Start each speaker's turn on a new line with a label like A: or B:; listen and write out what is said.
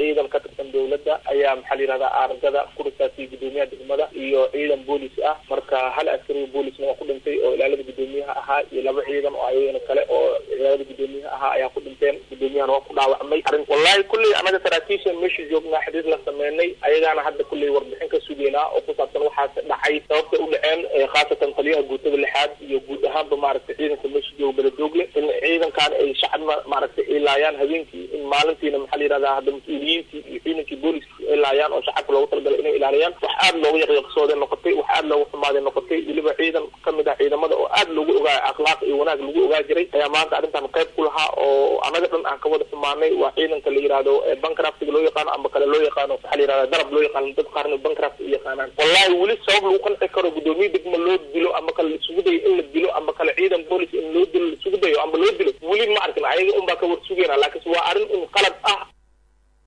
A: ciidan ka tirsan dowladda ayaa maxaa la yihahdaa aargada ku risaasiyay gudoomiyaha degmada iyo ciidan boolis ah marka hal askariga boolisna waa ku dhintay oo ilaalada gudoomiyaha ahaa iyo laba ciidan oo ayagana kale oo ilaalada gudoomiyaha ahaa ayaa ku dhinteen gudoomiyahana waa ku dhaawacmay arrin wallahi kulley anaga saraakiisha meesha joognaa xidhiir la sameynay ayagaana hadda kulley warbixin ka sugeynaa oo ku saabsan waxaas dhacay sababta u dhaceen khaasatan taliyaha guutada lixaad iyo guud ahaanba maaragtay ciidanka meesha jooga beledoogle in ciidankan ay shacab maaragtay ay laayaan habeenkii in maalintiina maxaa la yihahdaa hadda mas-uuliyiintii iyo ciidankii booliska ay laayaan oo shacabka loogu talagalay inay ilaaliyaan wax aada looga yaqyaqsooday noqotay wax aada looga xumaaday noqotay weliba ciidan kamid ah ciidamada oo aada loogu ogaa akhlaaq iyo wanaag lagu ogaa jiray ayaa maanta arrintan qayb ku lahaa oo anaga dhan aan ka wada xumaanay waa ciidanka la yihahdo bankraftiga loo yaqaano amba kale loo yaqaano waxaa la yihahda darab loo yaqaano dad qaarna bankraft u yaqaanaan wallahi weli sabab lagu qanci karo gudoomiye degma loo dilo amba kale laisugu dayo in la dilo amba kale ciidan boolis in loo dilo laisugu dayo amba loo dilo weli ma arkin ayaga unbaa ka war sugeyna laakiinse waa arrin un qalad ah